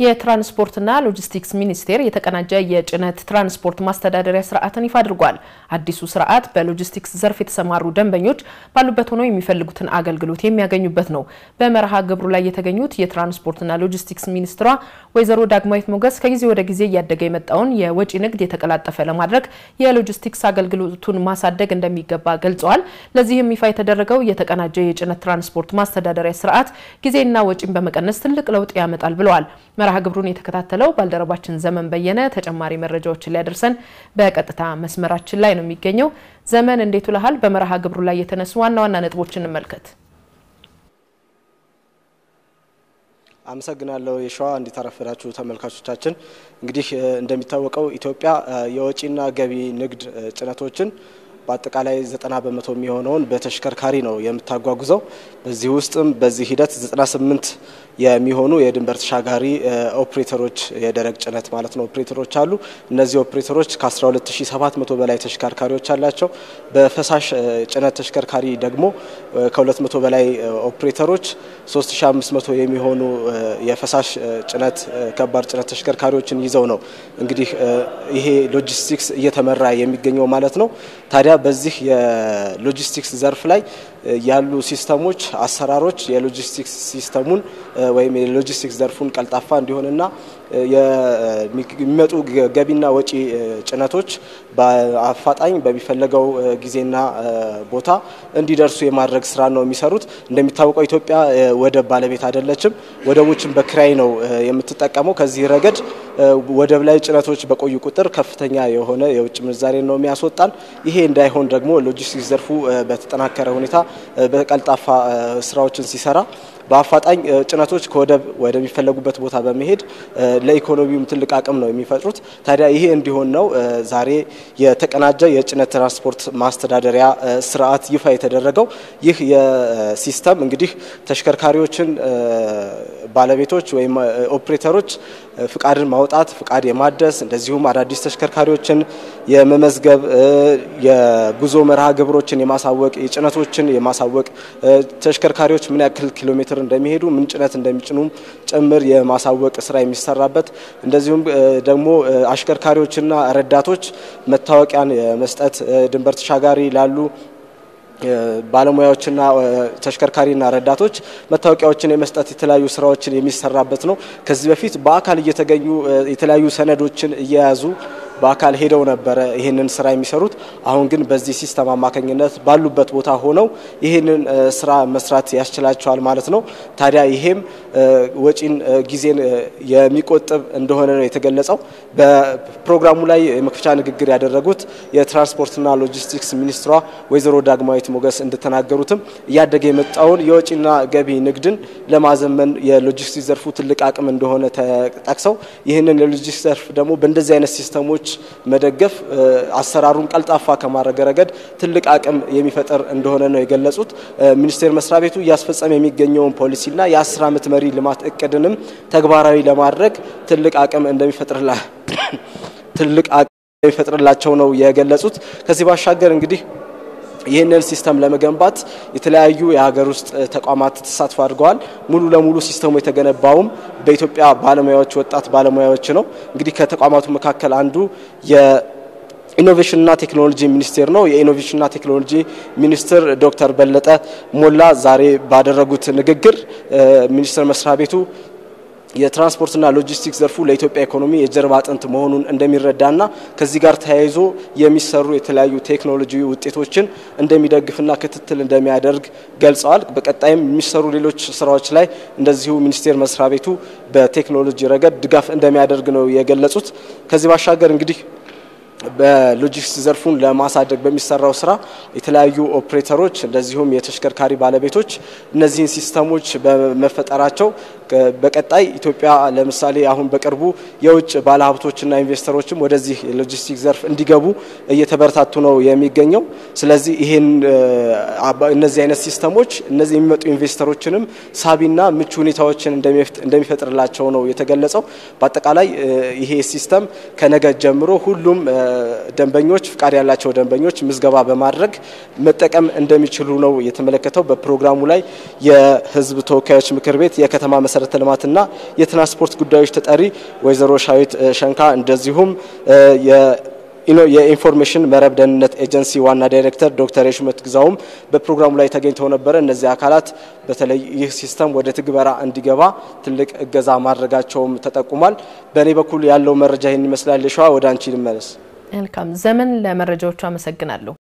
የትራንስፖርትና ሎጂስቲክስ ሚኒስቴር የተቀናጀ የጭነት ትራንስፖርት ማስተዳደሪያ ስርዓትን ይፋ አድርጓል። አዲሱ ስርዓት በሎጂስቲክስ ዘርፍ የተሰማሩ ደንበኞች ባሉበት ሆነው የሚፈልጉትን አገልግሎት የሚያገኙበት ነው። በመርሃ ግብሩ ላይ የተገኙት የትራንስፖርትና ሎጂስቲክስ ሚኒስትሯ ወይዘሮ ዳግማዊት ሞገስ ከጊዜ ወደ ጊዜ እያደገ የመጣውን የወጪ ንግድ የተቀላጠፈ ለማድረግ የሎጂስቲክስ አገልግሎቱን ማሳደግ እንደሚገባ ገልጸዋል። ለዚህም ይፋ የተደረገው የተቀናጀ የጭነት ትራንስፖርት ማስተዳደሪያ ስርዓት ጊዜና ወጪን በመቀነስ ትልቅ ለውጥ ያመጣል ብለዋል። መርሃ ግብሩን የተከታተለው ባልደረባችን ዘመን በየነ ተጨማሪ መረጃዎችን ሊያደርሰን በቀጥታ መስመራችን ላይ ነው የሚገኘው። ዘመን እንዴት ውለሃል? በመርሃ ግብሩ ላይ የተነሱ ዋና ዋና ነጥቦችን እንመልከት። አመሰግናለሁ የሸዋ እንዴት አረፈዳችሁ ተመልካቾቻችን። እንግዲህ እንደሚታወቀው ኢትዮጵያ የወጪና ገቢ ንግድ ጭነቶችን በአጠቃላይ ዘጠና በመቶ የሚሆነውን በተሽከርካሪ ነው የምታጓጉዘው። በዚህ ውስጥም በዚህ ሂደት 98 የሚሆኑ የድንበር ተሻጋሪ ኦፕሬተሮች የደረቅ ጭነት ማለት ነው ኦፕሬተሮች አሉ። እነዚህ ኦፕሬተሮች ከ12700 በላይ ተሽከርካሪዎች አላቸው። በፈሳሽ ጭነት ተሽከርካሪ ደግሞ ከ200 በላይ ኦፕሬተሮች 3500 የሚሆኑ የፈሳሽ ጭነት ከባድ ጭነት ተሽከርካሪዎችን ይዘው ነው እንግዲህ ይሄ ሎጂስቲክስ እየተመራ የሚገኘው ማለት ነው። ታዲያ በዚህ የሎጂስቲክስ ዘርፍ ላይ ያሉ ሲስተሞች፣ አሰራሮች የሎጂስቲክስ ሲስተሙን ወይም የሎጂስቲክስ ዘርፉን ቀልጣፋ እንዲሆንና የሚመጡ ገቢና ወጪ ጭነቶች በአፋጣኝ በሚፈለገው ጊዜና ቦታ እንዲደርሱ የማድረግ ስራ ነው የሚሰሩት። እንደሚታወቀው ኢትዮጵያ ወደብ ባለቤት አይደለችም። ወደቦችን በክራይ ነው የምትጠቀመው። ከዚህ ረገድ ወደብ ላይ ጭነቶች በቆዩ ቁጥር ከፍተኛ የሆነ የውጭ ምንዛሬ ነው የሚያስወጣን። ይሄ እንዳይሆን ደግሞ ሎጂስቲክስ ዘርፉ በተጠናከረ ሁኔታ በቀልጣፋ ስራዎችን ሲሰራ በአፋጣኝ ጭነቶች ከወደብ ወደሚፈለጉበት ቦታ በመሄድ ለኢኮኖሚውም ትልቅ አቅም ነው የሚፈጥሩት። ታዲያ ይሄ እንዲሆን ነው ዛሬ የተቀናጀ የጭነት ትራንስፖርት ማስተዳደሪያ ስርዓት ይፋ የተደረገው። ይህ የሲስተም እንግዲህ ተሽከርካሪዎችን ባለቤቶች ወይም ኦፕሬተሮች ፍቃድን ማውጣት፣ ፍቃድ የማደስ እንደዚሁም አዳዲስ ተሽከርካሪዎችን የመመዝገብ የጉዞ መርሃ ግብሮችን የማሳወቅ የጭነቶችን የማሳወቅ ተሽከርካሪዎች ምን ያክል ኪሎ ሜትር እንደሚሄዱ ምን ጭነት እንደሚጭኑም ጭምር የማሳወቅ ስራ የሚሰራበት እንደዚሁም ደግሞ አሽከርካሪዎችና ረዳቶች መታወቂያን የመስጠት ድንበር ተሻጋሪ ላሉ ባለሙያዎችና ተሽከርካሪና ረዳቶች መታወቂያዎችን የመስጠት የተለያዩ ስራዎችን የሚሰራበት ነው። ከዚህ በፊት በአካል እየተገኙ የተለያዩ ሰነዶችን እየያዙ በአካል ሄደው ነበረ ይህንን ስራ የሚሰሩት። አሁን ግን በዚህ ሲስተም አማካኝነት ባሉበት ቦታ ሆነው ይህንን ስራ መስራት ያስችላቸዋል ማለት ነው። ታዲያ ይሄም ወጪን፣ ጊዜን የሚቆጥብ እንደሆነ ነው የተገለጸው። በፕሮግራሙ ላይ የመክፈቻ ንግግር ያደረጉት የትራንስፖርትና ሎጂስቲክስ ሚኒስትሯ ወይዘሮ ዳግማዊት ሞገስ እንደተናገሩትም እያደገ የመጣውን የወጪና ገቢ ንግድን ለማዘመን የሎጂስቲክስ ዘርፉ ትልቅ አቅም እንደሆነ ተጠቅሰው ይህንን የሎጂስቲክስ ዘርፍ ደግሞ በእንደዚህ አይነት ሲስተሞች መደገፍ አሰራሩን ቀልጣፋ ከማድረግ ረገድ ትልቅ አቅም የሚፈጠር እንደሆነ ነው የገለጹት። ሚኒስቴር መስሪያ ቤቱ እያስፈጸመ የሚገኘውን ፖሊሲና የአስር ዓመት መሪ ልማት እቅድንም ተግባራዊ ለማድረግ ትልቅ አቅም እንደሚፈጥርላ ትልቅ አቅም እንደሚፈጥርላቸው ነው የገለጹት። ከዚህ ባሻገር እንግዲህ ይህንን ሲስተም ለመገንባት የተለያዩ የሀገር ውስጥ ተቋማት ተሳትፎ አድርገዋል። ሙሉ ለሙሉ ሲስተሙ የተገነባውም በኢትዮጵያ ባለሙያዎች ወጣት ባለሙያዎች ነው። እንግዲህ ከተቋማቱ መካከል አንዱ የኢኖቬሽንና ቴክኖሎጂ ሚኒስቴር ነው። የኢኖቬሽንና ቴክኖሎጂ ሚኒስትር ዶክተር በለጠ ሞላ ዛሬ ባደረጉት ንግግር ሚኒስቴር መስሪያ ቤቱ የትራንስፖርትና ሎጂስቲክስ ዘርፉ ለኢትዮጵያ ኢኮኖሚ የጀርባ አጥንት መሆኑን እንደሚረዳና ከዚህ ጋር ተያይዞ የሚሰሩ የተለያዩ ቴክኖሎጂ ውጤቶችን እንደሚደግፍና ክትትል እንደሚያደርግ ገልጸዋል። በቀጣይም የሚሰሩ ሌሎች ስራዎች ላይ እንደዚሁ ሚኒስቴር መስሪያ ቤቱ በቴክኖሎጂ ረገድ ድጋፍ እንደሚያደርግ ነው የገለጹት። ከዚህ ባሻገር እንግዲህ በሎጂስቲክስ ዘርፉን ለማሳደግ በሚሰራው ስራ የተለያዩ ኦፕሬተሮች እንደዚሁም የተሽከርካሪ ባለቤቶች እነዚህን ሲስተሞች በመፈጠራቸው በቀጣይ ኢትዮጵያ ለምሳሌ አሁን በቅርቡ የውጭ ባለሀብቶችና ኢንቨስተሮችም ወደዚህ የሎጂስቲክስ ዘርፍ እንዲገቡ እየተበረታቱ ነው የሚገኘው። ስለዚህ ይሄን እነዚህ አይነት ሲስተሞች እነዚህ የሚመጡ ኢንቨስተሮችንም ሳቢና ምቹ ሁኔታዎችን እንደሚፈጥርላቸው ነው የተገለጸው። በአጠቃላይ ይሄ ሲስተም ከነገ ጀምሮ ሁሉም ደንበኞች ፍቃድ ያላቸው ደንበኞች ምዝገባ በማድረግ መጠቀም እንደሚችሉ ነው የተመለከተው። በፕሮግራሙ ላይ የሕዝብ ተወካዮች ምክር ቤት የከተማ መሰረተ መሰረተ ልማትና የትራንስፖርት ጉዳዮች ተጠሪ ወይዘሮ ሻዊት ሸንካ እንደዚሁም የኢንፎርሜሽን መረብ ደህንነት ኤጀንሲ ዋና ዳይሬክተር ዶክተር የሹመት ግዛውም በፕሮግራሙ ላይ ተገኝተው ነበረ። እነዚህ አካላት በተለይ ይህ ሲስተም ወደ ትግበራ እንዲገባ ትልቅ እገዛ ማድረጋቸውም ተጠቁሟል። በእኔ በኩል ያለው መረጃ ይህን ይመስላል። ሸዋ ወደ አንቺ ልመለስ። መልካም ዘመን፣ ለመረጃዎቹ አመሰግናለሁ።